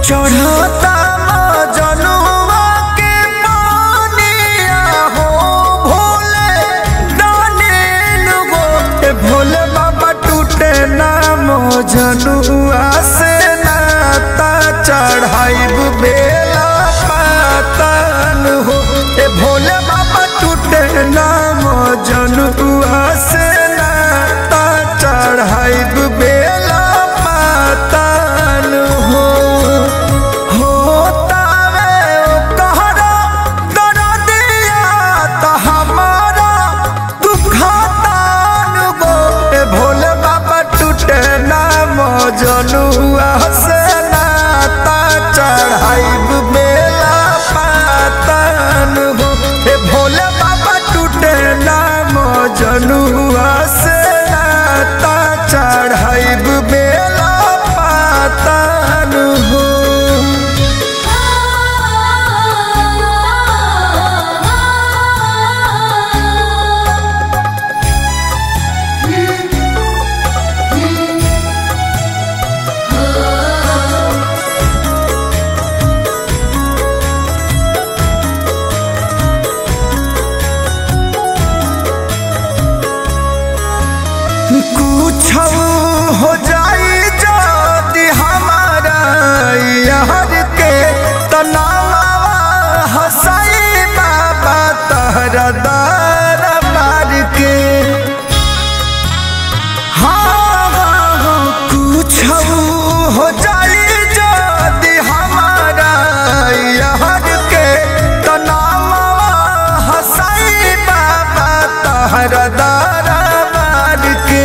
चढ़ता जनुआ के पानिया हो भोले दानिल गो ए भोले बाबा टूटे नाम जनुआ से नाता चढ़ाइब बेला पातन हो ए भोले बाबा टूटे नाम जनुआ से नाता चढ़ाइब बेला पातन हो होतावे ओ कहरा दरदिया त हमारा दुखतान गो ए भोले बाबा टूटे नाम जनुआ से नाता चढ़ाइब बेला पातन हो ए भोले बाबा टूटे नाम जनुआ से नाता चढ़ाइब बेला पातन हो कुछ हो जाई जदि हमारा यार के तनावा हसाई बाबा तहरा दर मार के हाँ हाँ, हाँ, कुछ हो जाई जदि हमारा यार के तनावा हसाई बाबा तहरा दर मार के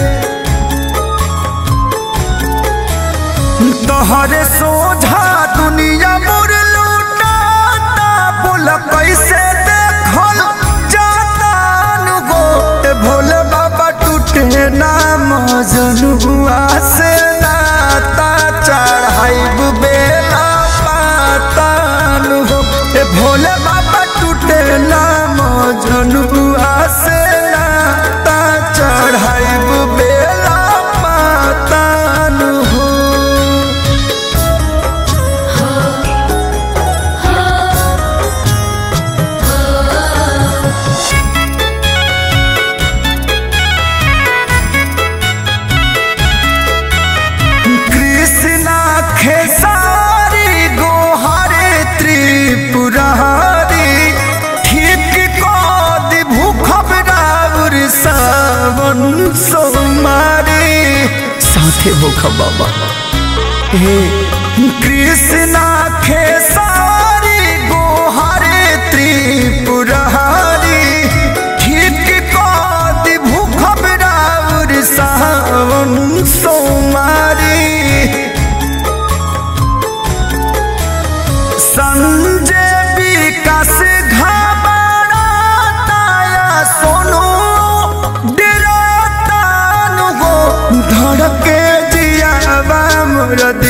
तोहरे सोझा दुनिया मोर लूटाता बोल कैसे देखल जाता नु गो ए भोले बाबा टूटे नाम जनुआ से नाता चढ़ाइब बेला पातान हो ए भोले बाबा टूटे नाम जनुआ से नाता चढ़ाइब बेला पातान हो कृष्णा खेसारी गोहारे त्रिपुरारी ठीक कद भूखब राउर सावन सोमारी साथे भूखब बाबा हे कृष्णा खेसारी गोहारे त्रिपुरारी ठीक कद भूखब राउर सावन सोमारी संजय विकास घबराताया सोनू डराता नु गो धड़के जियावा मोर